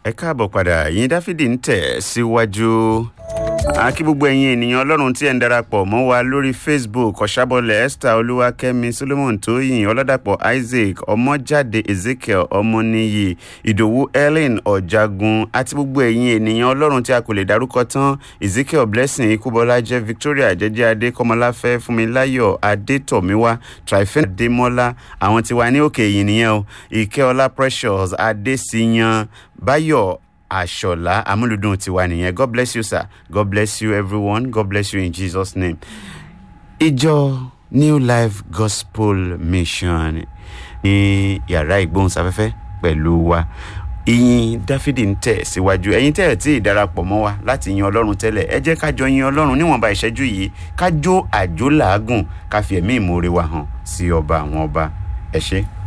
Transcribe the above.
ẹ káàbọ̀ padà yín dáfídì ń tẹ̀ síwájú àkí gbogbo ẹ̀yin ènìyàn ọlọ́run tí ẹ̀ ń darapọ̀ mọ́ wa lórí facebook ọ̀ṣàbọ̀lẹ̀ esther olúwakẹ́mi solomon tóyìn ọlọ́dàpọ̀ isaac ọmọjáde ezekiel ọmọnìyí ìdòwú ellen ọ̀jagun àti gbogbo ẹ̀yin ènìyàn ọlọ́run tí a kò lè dárúkọ tán ezekiel blessing ikúbọlájẹ victoria jẹjẹ adé kọmọláfẹ́ fúnmiláyọ̀ adétọ̀míwá trifen adémọ́lá àwọn tí wà ní òkè yìí nìyẹn o ìkẹ́ọlá precious adésíyan báyọ̀ àṣọlá amúlùdùn tiwa nìyẹn god bless you sir god bless you everyone god bless you in jesus name. ìjọ new life gospel mission ní yàrá ìgbóhùnsáfẹ́fẹ́ pẹ̀lú wa ìyìn dáfídì ń tẹ̀ síwájú ẹ̀yin tẹ́ ẹ̀ tí ì darapọ̀ mọ́ wa láti yin ọlọ́run tẹ́lẹ̀ ẹ jẹ́ ká jọ yin ọlọ́run níwọ̀nba ìṣẹ́jú yìí ká jó àjò làágùn ká fi ẹ̀mí ìmoore wa hàn sí ọba àwọn ọba ẹ ṣé.